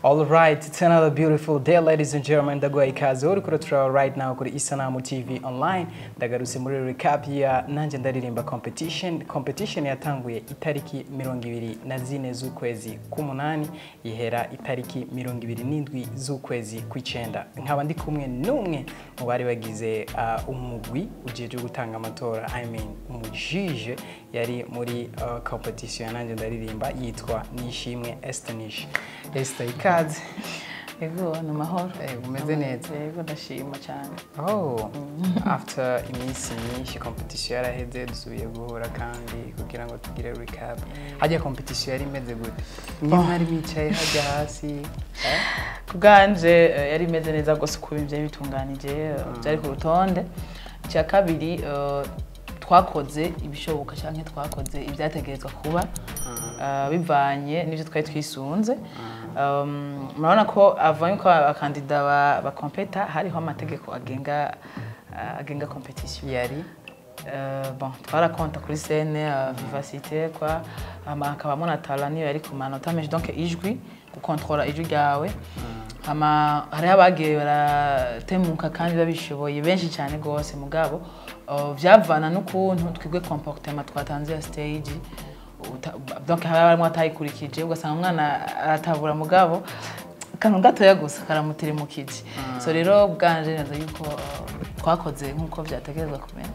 All right, it's another beautiful day, ladies and gentlemen. Ndagwa ikaze uri kuri turaba right now kuri Isanamu TV online. Ndagarutse muri recap ya nanje ndaririmba competition. Competition yatanguye itariki mirongo ibiri na zine z'ukwezi k'umunani ihera itariki mirongo ibiri n'indwi z'ukwezi kw'icenda. Nkaba ndi kumwe n'umwe mu bari bagize uh, umugwi ujeje gutanga amatora, I mean umujije yari muri uh, competition ya nanje ndaririmba yitwa Nishimwe Estanish. Esther ikaze. Yego ni amahoro Eh, umeze neza? yego ndashima cyane Oh, after iminsi myinshi competition yaraheze dusubiye guhura kandi kugira ngo tugire recap. Hajya competition yari imeze gute? Mwe mwari mwicaye hajya hasi? eh? ku bwanje eh, yari imeze neza rwose uko ibintu byari bitunganije eh, byari ku rutonde icya kabiri eh, twakoze ibishoboka cyangwa twakoze ibyategerezwa kuba eh, bivanye n'ibyo twari twisunze Um, murabona ko avanye ko abakandida ba- bakompeta hariho amategeko agenga eh, agenga competition Yari Euh, bon twarakonta kuri scène uh, vivacité kwa hama hakabamo na talent niyo yari ku manota menshi donc ijwi gukontrola ijwi ryawe hama hariho abagiye baratemuka kandi babishoboye benshi cyane rwose mugabo uh, vyavana n'ukuntu twigwe comportement twatanze ya stage uta- donc haba harimo atayikurikije ugasanga umwana aratabura mugabo akantu gatoya gusa karamutiremukije so rero bwanje neza yuko uh, twakoze nk'uko vyategerezwa kumera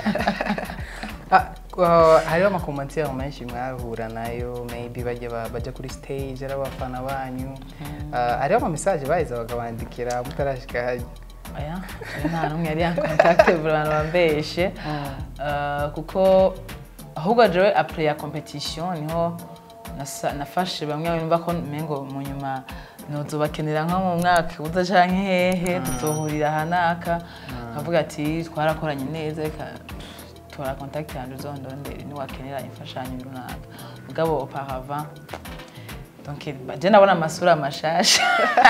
Ah, uh, hariho amakomantere menshi mwahura nayo maybe bajya ba- bajya kuri stage ari abafana banyu Ah, hariho amamesaje baheza bakabandikira mutarashika hajya aya nta n'umwe yari yankontakte abantu bambeshe Uh, kuko ahubwo jewe apres ya competition niho nasa- nafashe bamwe bumva ko mengo mu nyuma nozobakenera nko mu mwaka uza canke hehe tuzohurira hanaka nkavuga ati twarakoranye neza reka tora contact yanje uzondondere niwakenera imfashanyo runaka mugabo auparavant donc je nabona amasura mashasha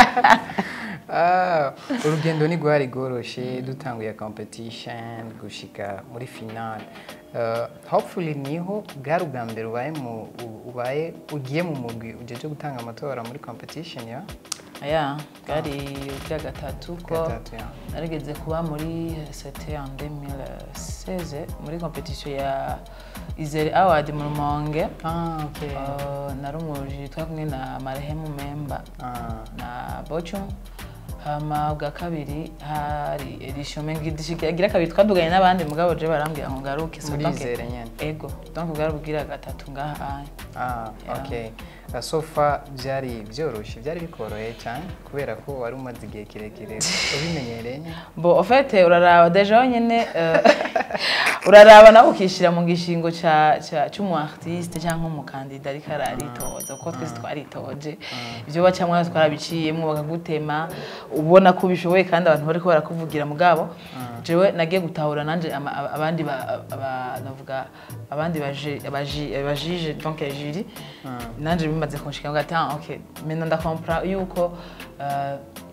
Ah, urugendo ni rwari rworoshe dutanguye competition gushika muri final Uh, hopefully niho bwari ubwa mbere ubaye mu u- ubaye ugiye mu mugwi ujeje gutanga amatora muri competition ya aya bwari ubwa gatatu ko gatatu ya narigeze kuba muri c'était en 2016 muri competition ya Izere Award mu Rumonge ah okay Uh, nari umujiri twari kumwe na Marehemu Memba ah na Bochum hama bwa kabiri hari edition mengigira kabiri twaduganye n'abandi mugabo je barambwira ngo ngaruke so muri donc izere nyene ego donc bwari ubwira gatatu ngaha aya Ah, Yeah. okay. Uh, so far byari byoroshye byari bikoroheye cyane kubera ko wari umaze igihe kirekire ubimenyereye bo ofete uraraba deja wenyine eh, uraraba nawe ukishyira mu gishingo ca- ca- c'umu artiste cyangwa umukandida ariko araritoza kuko twese twaritoje ibyo bacamwa twarabiciyemo bakagutema ubona ko ubishoboye kandi abantu bariko barakuvugira mugabo jewe nagiye gutahura nanje ama- aba- abandi ba- aba- navuga abandi baje- abaji- abajije donc jury nanje bimaze kunshika ngati ah ok maintenant ndakompra yuko eh,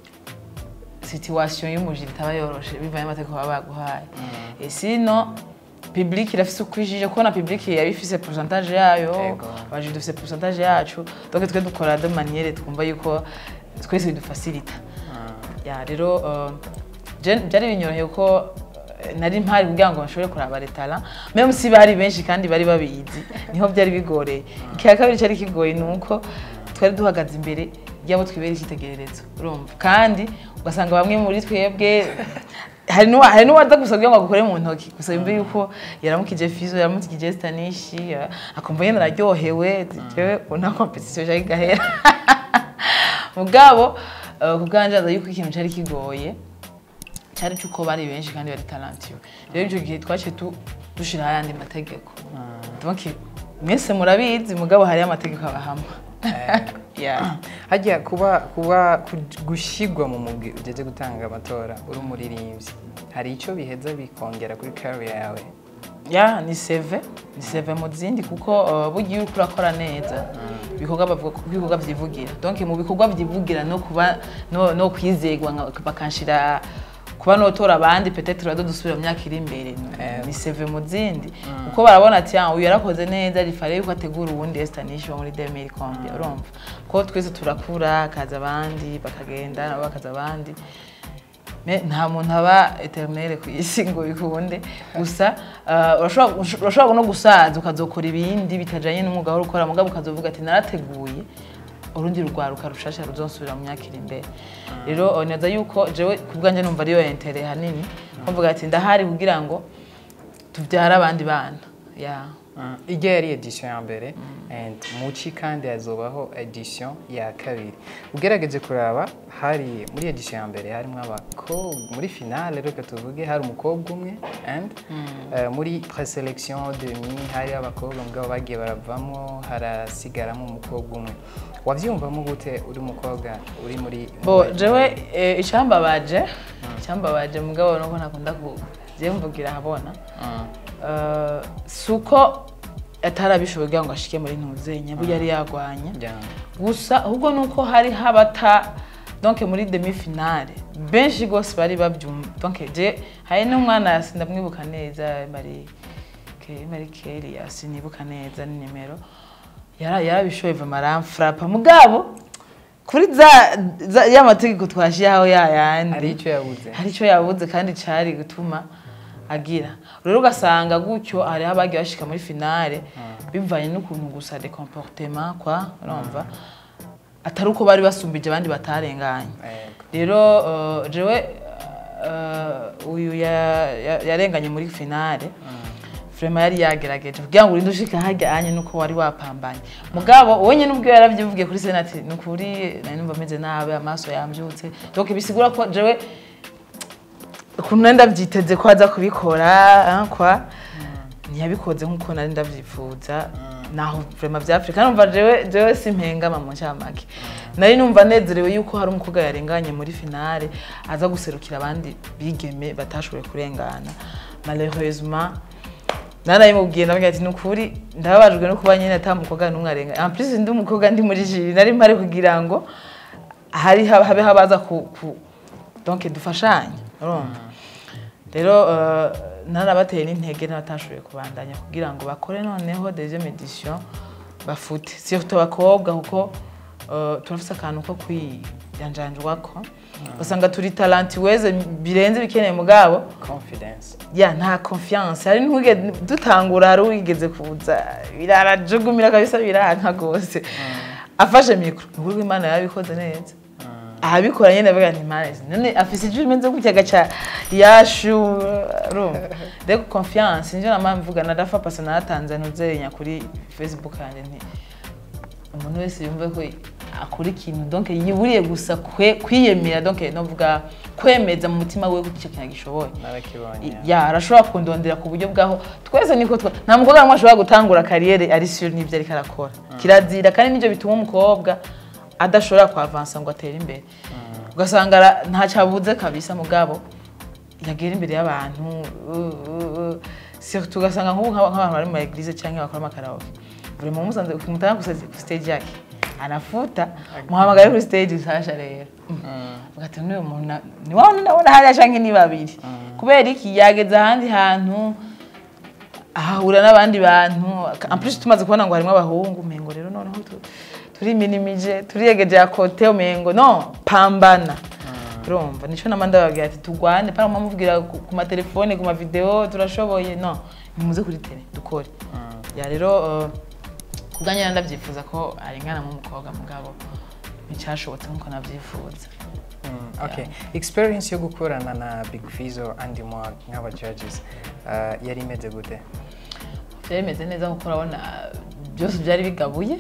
situation y'umujiri itaba yoroshe bivanye n'amategeko baba baguhaye et sino public irafise uko ijije kubona public yaba ifise pourcentage yayo Ego. abajiri dufise pourcentage yacu donc twe dukora de manière twumva yuko twese bidufacilita ya rero uh, je- byari binyoroheye ko eh, nari mpari kugira ngo bashobore kuraba retara même si bari benshi kandi bari babizi niho byari bigoreye icya kabiri cyari kigoye ni uko twari duhagaze imbere y'abo twibera icyitegererezo urumva kandi ugasanga bamwe muri twebwe hari n'uwa- hari n'uwaza gusa kugira ngo agukore mu ntoki gusa yumve yuko yaramukije fizo yaramukije stanishi ya- akumva nyine araryohewe jewe nta competition cyari gahera mugabo eh, ku bwanje aza yuko ikintu cyari kigoye cyari cyuko bari benshi kandi bari talentueux rero icyo gihe twaciye tu- dushiraho ayandi mategeko donc mwese murabizi mugabo hariyo amategeko abahama Yeah. hajya kuba kuba ku- gushyirwa mu mugwi ugeze gutanga amatora uri umuririmbyi hari icyo biheza bikongera kuri career yawe ya ni seve ni seve mu zindi kuko uh, burya iyo uriko urakora neza ibikorwa bavuga ko ibikorwa vyivugira donc mu bikorwa vyivugira no kuba no, no kwizegwa nka- bakanshira ku kuba notora abandi petetre bado dusubira mu myaka iri imbere Eh. ni seve mu zindi kuko barabona ati "Ah, uyu yarakoze neza rifare yuko ategura uwundi estanish wo muri 2000 combien urumva ko twese turakura hakaza abandi bakagenda nabo bakaza abandi Me- nta muntu aba eternel ku isi ngo bikunde gusa uh, urashobora urashobora no gusaza ukazokora ibindi bitajanye n'umwuga wari ukora mugabo ukazovuga ati narateguye urundi rugwaruka rushasha ruzonsubira mu myaka iri imbere rero uh, neza yuko jewe ku bwanjye numva ariyo intere hanini mvuga ati ndahari kugira ngo tubyare abandi bana yeah. Mm. ijya yari edition ya mbere and muci kandi hazobaho edition ya kabiri ugerageje kuraba hari muri edition ya mbere harimo abakobwa muri finale reka tuvuge hari umukobwa umwe and eh, muri preselection demi hari abakobwa mugabo bagiye baravamo harasigaramo umukobwa umwe wavyumvamo gute uri umukobwa uri muri bo jewe eh, icambabaje icambabaje mugabo nuko ntakunda ku je mvugira habona Mm. Uh, si uko atarabishoboye kugira ngo ashike muri ntuzenya burya yari yagwanye Yeah. gusa ahubwo ni uko hari habata donc muri demi finale benshi rwose bari babyumva donc je hari n'umwana sindamwibuka neza mari Ke- mari keria sinibuka neza ni nimero yara yarabishoboye vama aramfrapa mugabo kuri za, za ya mategeko twashiyaho yayandi hari icyo yabuze hari icyo yabuze kandi cyari gutuma agira rero ugasanga gutyo hariho abagiye bashika muri finale bivanye n'ukuntu gusa de comportement kwa urumva atari uko bari basumbije abandi batarenganye Yego. rero uh, jewe uh, uyu ya- ya- yarenganye muri finale Frema yari yagerageje kugira ngo urinde ushika hajya anye nuko wari wapambanye mugabo wowe nyine ubwo yaravyivugiye kuri senati ni ukuri nari numva ameze nabi amaso yambyutse donc bisigura ko jewe ukuntu nari ndabyiteze ko aza kubikora ah, kwa ntiyabikoze nk'uko nari ndabyifuza naho vrema vya Afrika numva jewe jewe simpengama mu ncamake nari numva nezerewe yuko hari umukobwa yarenganye muri finale aza guserukira abandi bigeme batashoboye kurengana malheureusement narayimubwiye ndabwira ati nukuri ndababajwe no kuba nyine ata mukobwa n'umwe arenganye en plus ndi umukobwa ndi muri jiri nari mpari kugira ngo hari habe habaza ku, ku donc dufashanye urumva rero uh, narabateye n'intege n'abatashoboye kubandanya kugira ngo bakore noneho deuxième edition bafute surtout abakobwa kuko uh, turafise akantu ko kwijanjanjwako ugasanga turi talantiweze birenze bikeneye mugabo confidence ya nta confiance hari ntuge dutangura hari uwigeze kuza birarajugumira kabisa biranka gose afashe mikro nukuri ko imana yarabikoze neza ahabikora nyine avuga nti marazi none afise ijwi rimeze gutya gaca yashu urumva rero confiance nivyo nama mvuga nadafa pasa naratanze ntuzenya kuri facebook yanjye nti umuntu wese yumve ko akora ikintu donc yiburiye gusa kwe- kwiyemera donc novuga kwemeza mu mutima we ko icyo kintu agishoboye narakibonye ya arashobora kundondera ku buryo bwaho twese niko twa nta mukobwa n'umwe ashobora gutangura kariyeri ari sure n'ibyo ariko arakora kirazira kandi nibyo bituma umukobwa adashobora kwavansa ngo atere imbere ugasanga ara- ntacyo abuze kabisa mugabo yagera imbere y'abantu uh, uh, uh. surtout ugasanga nk'ubu nk'aba- nk'abantu bari mu eglise cyangwa bakora amakaraoke buri muntu musanze kumutanga ku stage yake anafuta muhamagaye kuri stage nsasha rero ugati n'uyu muntu na- ni wa wundi ndabona hariya canke ni babiri kubera iki yageze ahandi hantu ahahura n'abandi bantu en plus tumaze kubona ngo harimo abahungu umengo rero noneho tu- turiminimije turiyegeje ya kote umengo no pambana urumva nico nama ndababwira ati tugwane para mumubwira ku ku matelefone ku mavideo turashoboye no nimuze kuri tele dukore ya rero uh, kubwanya ndavyifuza ko arengana mu mukobwa mugabo nticyashobotse nkuko navyifuza Mm, okay experience yo gukorana na big fizo andi mwag nk'aba judges uh, yari imeze gute byari bimeze neza kuko urabona byose byari bigabuye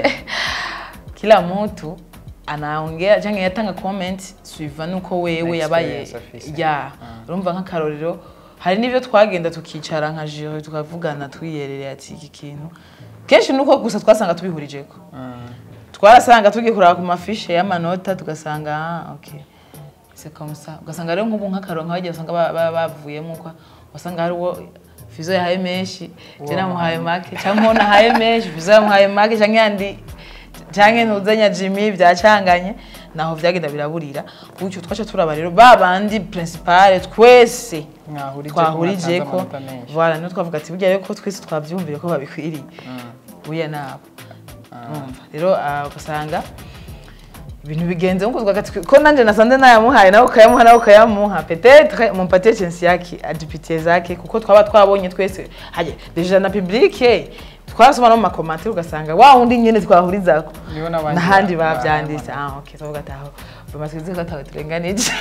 kila mtu anaongea cyangwa yatanga comment suiva nuko wewe yabaye Experience afise. ya urumva nk'akarorero hari n'ibyo twagenda tukicara nka jiro tukavugana twiyerereye ati iki kintu kenshi nuko gusa twasanga tubihurijeko twarasanga tugiye kuraba ku mafishe y'amanota tugasanga ah, okay c'est comme ça ugasanga rero nk'ubu nk'akaro nk'abagiye usanga ba- ba- bavuyemo kwa wasanga hari uwo fizo yahaye menshi je namuhaye make cyangwa uwo nahaye menshi fizo yamuhaye make cyangwa yandi cyangwa ntuzenya jimmy byacanganye naho vyagenda biraburira gutyo twaca turaba rero ba bandi principale twese mwahurije twahurije ko amanota menshi voilà niyo twavuga ati burya rero ko twese twavyumviye ko babikwiriye buya nabo Urumva? rero ah, ugasanga ibintu bigenze nkuko twagati ko nanje nasanze nayamuhaye nawe ukayamuha nawe ukayamuha peut-être mumpatie chance yake adipitiye zake kuko twaba twabonye twese haje deja na publique twasoma no mu makomantere ugasanga wa wundi nyene twahurizako Nibo n'abandi n'ahandi ba- bavyanditse ah okay twavuga ati aho bamaze ko atawe turenganije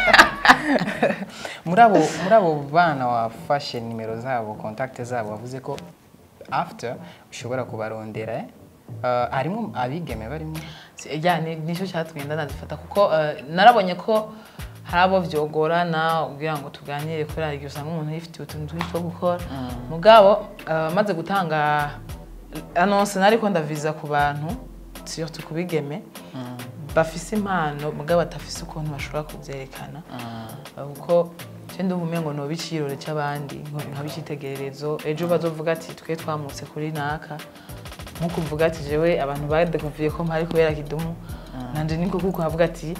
muri abo muri abo bana wafashe nimero zabo contact zabo wavuze ko after ushobora kubarondera eh? Uh, harimo abigeme barimo ya ni nicyo cyatumye ndanazifata kuko eh, narabonye ko hari abo vyogorana kugira ngo tuganire kubera hari igihe usanga umuntu yifitiye utuntu twinshi two gukora mugabo eh, maze gutanga annonce nariko ndaviza ku bantu surtout ku bigeme bafise impano mugabo batafise ukuntu bashobora kuvyerekana Eh, kuko je ndumva umengo noba icirore c'abandi nko- nkaba icitegererezo ejo bazovuga ati twe twamutse kuri naka nkuko uvuga ati jewe abantu badekonfiye ko mpari kubera kidumu nanje niko kuko havuga ati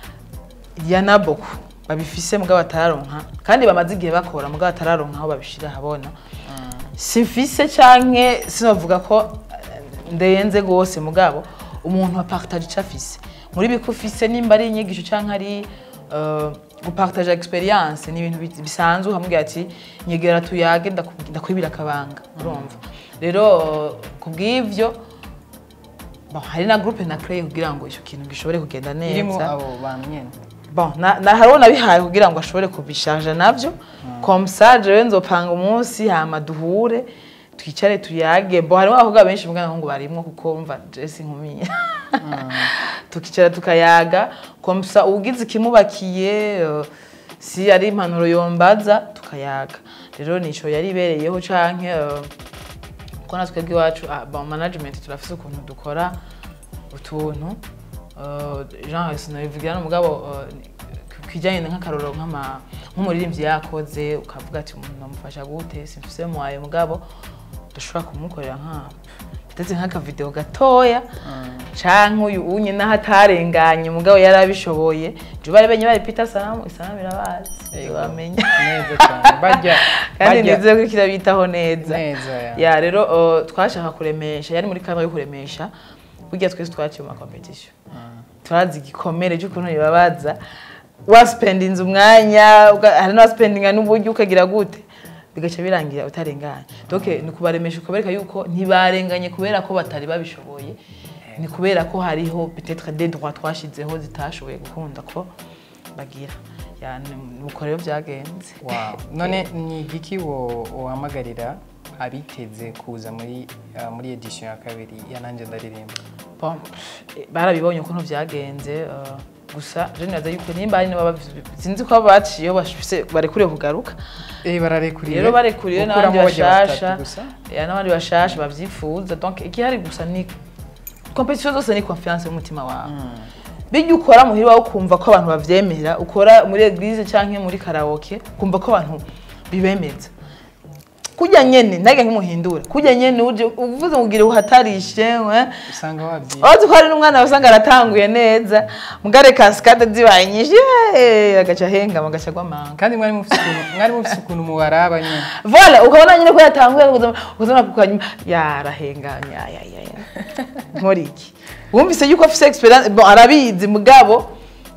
yana boku babifise mugabo batararonka kandi bamaze igihe bakora mugabo batararonka aho babishira habona simfise canke sinovuga ko eh, ndenze gose mugabo umuntu apartage ico afise muri biko ufise nimba ari inyigisho canke ari uh, gupartage experience ni ibintu bi- bisanzwe ukamubwira ati nyegera tuyage ndaku- ndakwibira akabanga urumva rero uh, kubw'ivyo bon, hari na groupe na créé kugira ngo ico kintu gishobore kugenda irimo neza abo bantu nyene bon na, na hariho nabihaye kugira ngo ashobore kubisharja navyo comme ça jewe nzopanga umunsi hama duhure twicare tuyage bo harimo abakobwa benshi mbwa ngo barimwo kuko umva jesi nkumi tukicara tukayaga comme ça ugize ikimubakiye eh, si ari impanuro yombaza tukayaga rero nico yari ibereyeho canke eh, ko natwe bw'iwacu ah, bon management turafise ukuntu dukora utuntu uh, genre sinabivugira n'umugabo uh, kijanye nk'akaroro nk'ama nk'umuririmbyi yakoze ukavuga ati umuntu namufasha gute simfise mwaye mugabo dushobora kumukorera nka ndetse nk'akavideo gatoya canke uyu unye naho atarenganye umugabo yari abishoboye je bari benye bari Peter Salamu Salamu irabazi Yego. bamenya neza cyane bajya kandi bajya nizeye ko kirabitaho neza neza ya ya rero uh, twashaka kuremesha yari muri kamwe yo kuremesha burya twese twaciye mu makompetisiyo turazi igikomere cy'ukuntu bibabaza waspendinze umwanya uga- hari n'abaspendinga n'uburyo ukagira gute bigaca birangira utarenganye donc ni kubaremesha ukabereka yuko ntibarenganye kubera ko batari babishoboye ni kubera ko hariho peut-être des droits twashizeho zitashoboye gukunda ko bagira ya ni- nuko rero byagenze wow none ni igiki wo uhamagarira abiteze kuza muri uh, muri edition ya kabiri ya nanjye ndaririmba Bon, eh, barabibonye ukuntu byagenze uh, gusa je nibaza yuko nimba hari n'ababa sinzi ko baciyeho bafise barekuriye kugaruka eh bararekuriye rero barekuriye n'abandi Gukuramo bajya bashasha batatu gusa? ya n'abandi bashasha bavyifuza donc igihari gusa ni competition zose ni confiance y'umutima wawe bijya ukora muhira wawe ukumva ko abantu bavyemera ukora muri eglise canke muri karaoke ukumva ko abantu bibemeza kurya nyene ntage nk'umuhindura kurya nyene uje uvuze ngugire uhatarishe eh? usanga wabyiye Wazi ko hari n'umwana wasanga aratanguye neza mugare kasikade zibaye nyinshi yeee, agaca ahengama agaca agwa amanga kandi mwari mufite ukuntu mwari mufite ukuntu mubaraba nyine vola ukabona nyine ko yatanguye ukazana kukanyuma yarahengamye ayayaya nkora iki wumvise yuko afise experience bon arabizi mugabo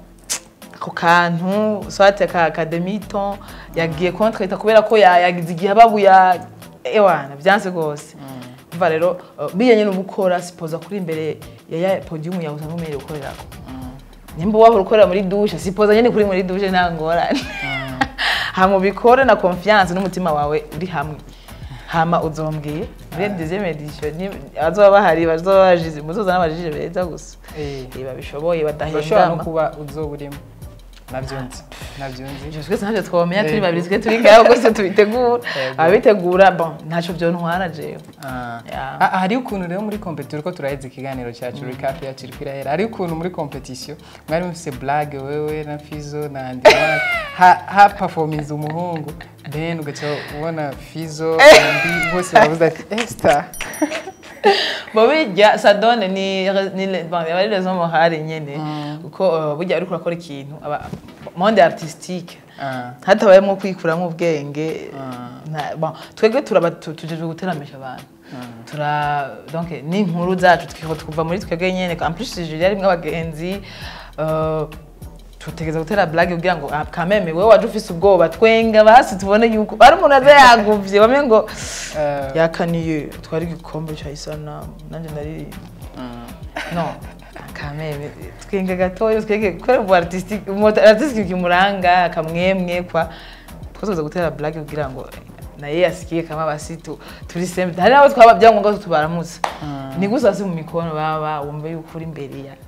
ako kantu swate ka akademito yagiye kontreta kubera ko ya- yagize igihe ababuya ewana byanse rwose umva rero uh, biye nyine uba ukora sipoza kuri imbere ya ya podium yawe usanga umerewe gukorerako nimba wahora ukorera muri dushe sipoza nyine kuri muri dushe nta ngorane hama ubikore na confiance n'umutima wawe uri hamwe hama uzombwiye muri deuxième edition ni- abazoba bahari bazoba bajize muzozana abajije beza gusa Eh. Eh, babishoboye urashobora no badahengama kuba uzoba urimo nabyo nzi nabyo nzi Ivyo twese ntavyo twomenya turi Yego. babiri twe turi ngaho rwose tubitegura Yego. ababitegura bon ntaco vyontwara jewe Ah. Ya. Ah, hariho ukuntu rero muri competition ko turaheze ikiganiro cyacu recap yacu iri kwirahera hariho ukuntu muri competition mwari mufise blague wewe na Fizo na Andiwana ha, ha performance umuhungu then ugaca ubona Fizo Andi bose bavuze ati Esther bo bijya sadone ni ni bon aba ari raison morale nyene kuko uh, burya ariko urakora ikintu aba monde artistique Ah. hatabayemo kwikuramo ubwenge Ah. nta- bon twebwe turaba tu- tujejwe guteramisha abantu tura donc ni inkuru zacu twiko tukuva muri twebwe nyene en plus Julia rimwe abagenzi uh, tutegeza gutera blague kugira ngo ah, kameme wewe waje ufise ubwoba twenga basi tubone yuko ari umuntu aza yaguvye bamwe ngo Eh, yakaniye twari igikombe cya isanamu nanjye ndaririmba mm. no kameme twenge gatoya twenge kubera ubu artistique umu artistique kimuranga akamwemwe kwa twazoza gutera blague kugira ngo naye yasikiye kama basi tu turi sembe hari nabo twaba byangombwa ko tubaramutsa Mm. ni gusa si mu mikono baba wumva yuko uri imbere ya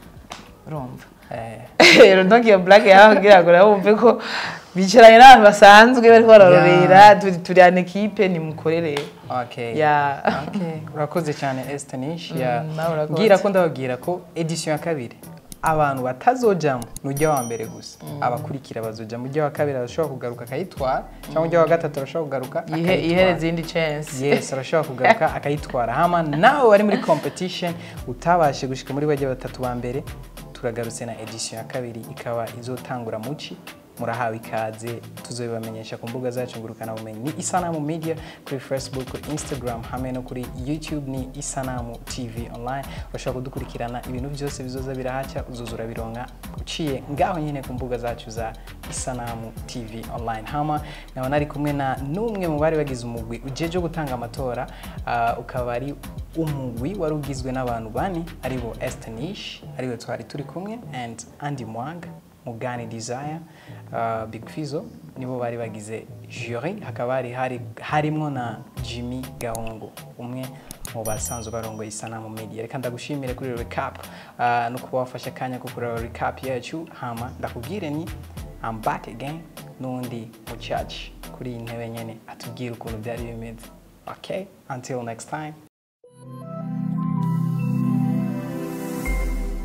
urumva Eh, rero donc iyo blague yawe kugira ngo nabo wumve ko bicaranye n'abantu basanzwe bariko bararorera turi turi an equipe nimukorere okay. ya Okay. urakoze cyane Estanish ya Mm, nawe urakoze. ngira ko ndababwira ko edition ya kabiri abantu batazojamo nujya wa mbere gusa abakurikira bazoja mu wa kabiri arashobora kugaruka akayitwara cyangwa ujya wa gatatu arashobora kugaruka ihe akayitwara. ihereza indi chance yes arashobora kugaruka akayitwara hama nawe wari muri competition utabashe gushika muri bajya batatu ba mbere turagarutse na edition ya kabiri ikaba izotangura muci murahawe ikaze tuzobibamenyesha ku mbuga zacu ngurukana bumenyi ni isanamu media kuri facebook kuri instagram hamwe no kuri youtube ni isanamu tv online urashobora kudukurikirana ibintu byose bizoza birahaca uzoza urabironka uciye ngaho nyine ku mbuga zacu za isanamu tv online hama nkaba nari kumwe na n'umwe mu bari bagize umugwi ujeje gutanga amatora ah, ukaba ari umugwi wari ugizwe n'abantu bane aribo Estanish ariwe twari turi kumwe and Andy Mwanga Mugani Desire uh, Big Fizo nibo bari bagize jury hakaba hari hari harimo na Jimmy Gahungu umwe mu basanzwe barongoye isanamu media reka ndagushimire kuri recap uh, no kuba wafashe akanya ko kureba recap yacu hama ndakubwire ni I'm back again n'undi mu church kuri iyi ntebe nyene atubwira ukuntu byari bimeze okay until next time